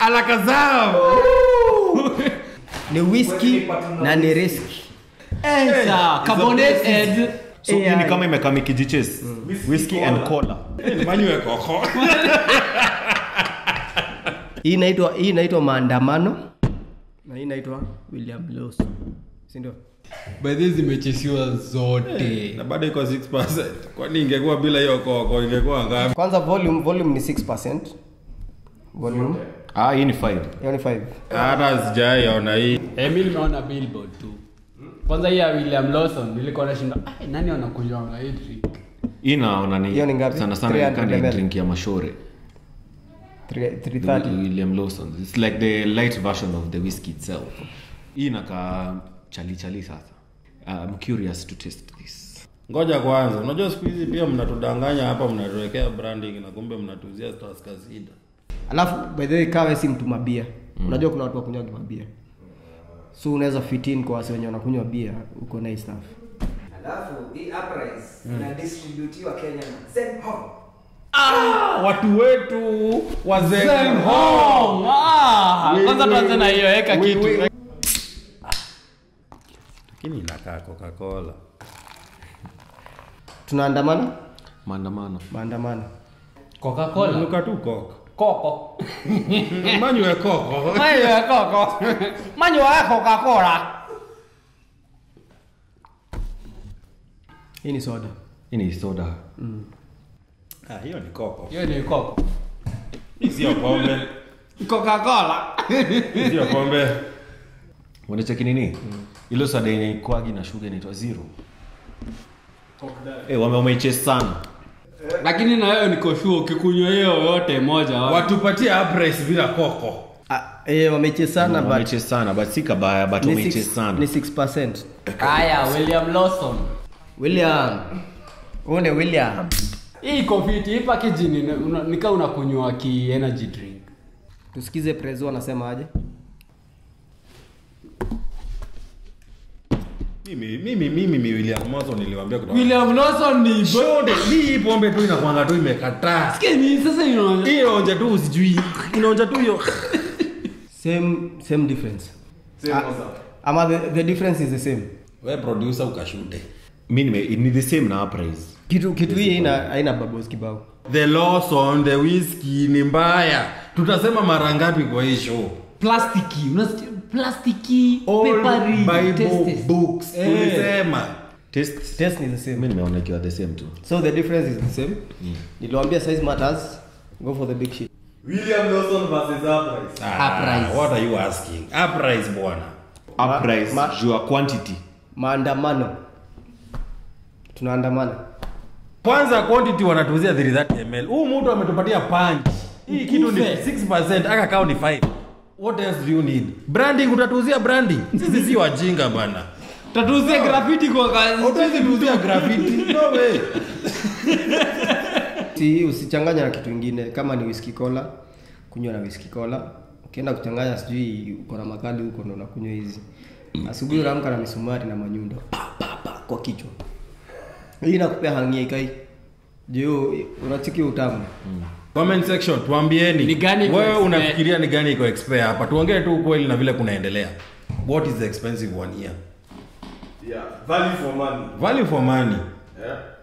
alakazam ni whisky na ni riski Eh, sawa. Carbonated. so hii ni AI. kama imekaa mikijiches whisky and cola manywe koko hii inaitwa hii inaitwa maandamano na hii inaitwa william los sindio By the way, zimechesiwa zote na bado iko 6 kwani ingekuwa bila hiyo koko ingekuwa ngapi kwanza volume volume ni 6 volume ah hii ni 5 hiyo ni 5 hata sijaiona hii Eh, mi nimeona billboard tu kwanza hii ya william lawson nilikuwa nashinda "Ai, nani wanakunywanga hii drink hii naona ni Hiyo ni ngapi? sana sana 300 kani ml. drink ya mashore 330 william lawson it's like the light version of the whiskey itself hii inakaa chali chali sasa i'm curious to taste this ngoja kwanza unajua siku hizi pia mnatudanganya hapa mnatuwekea branding na kumbe mnatuzia staskazida alafu by the way kawe si mtu mabia unajua kuna watu wakunywa mabia so unaweza fit in kwa wasi wenye wanakunywa bia uko na hii stuff alafu hii uprise inadistributiwa kenya na zenhom watu wetu wazee Home! Ah, kwanza tuanze na hiyo eka Wi- kitu wi- lakini inakaa coca-cola tunaandamana maandamano maandamano coca-cola nuka tu koko koko manywe koko Mayo ya koko manyo ya coca-cola hii ni soda hii ni soda Ah, hiyo ni koko hiyo ni koko Hii sio pombe coca-cola Hii sio pombe unacheki nini ilo soda yenye kwagi na shuga inaitwa zero Eh, wame wameichase sana lakini na wewe niko sure ukikunywa hiyo yote moja wa- watupatie uprise bila koko ah, eh, wamechesana but wameichase sana but si kabaya but ni wameichase six- sana ni 6 haya william lawson william une william hii iko fiti hii package ni una- nika unakunywa ki energy drink tusikize prezo anasema aje mimi mimi mimi mi William Mason niliwaambia kutoka william lawson ni Shode, hii pombe tu inakwanga tu imekataa Sikia sasa inaona hiyo onja tu usijui inaonja tu hiyo same same difference Ah, ama the, the difference is the same we producer ukashute mi nime ni the same na uprise kitu kitu hii haina haina babos kibao the Lawson the whiskey ni mbaya tutasema mara ngapi kwa hii show plastiki unasikia plastiki All papery bible tastes. books Eh. tulisema taste taste ni the same mi nimeona ikiwa the same tu so the difference is the same niliwaambia size matters go for the big shit william lawson versus uprise ah, Uprise. what are you asking uprise bwana uprise ma- juu ya quantity maandamano tunaandamana kwanza quantity wanatuuzia 330 ml huu mtu ametupatia punch hii kitu ni Ukufe. 6% aka kao ni 5 what else do you need branding utatuuzia branding sisi si wajinga bana tatuzie graffiti kwa kazi utawezi tuuzia graffiti no way si usichanganya na kitu ingine kama ni whisky cola kunywa na whisky cola ukienda kuchanganya sijui uko na makali huko ndo unakunywa hizi asubuhi unaamka na misumari na manyundo pa, pa, pa, kwa kichwa hii nakupea hangia ikai juu unachiki utamu comment section tuambieni Ni gani iko wewe expert? unafikiria ni gani iko expert hapa tuongee tu ukweli na vile kunaendelea what is the expensive one here yeah value for money value for money yeah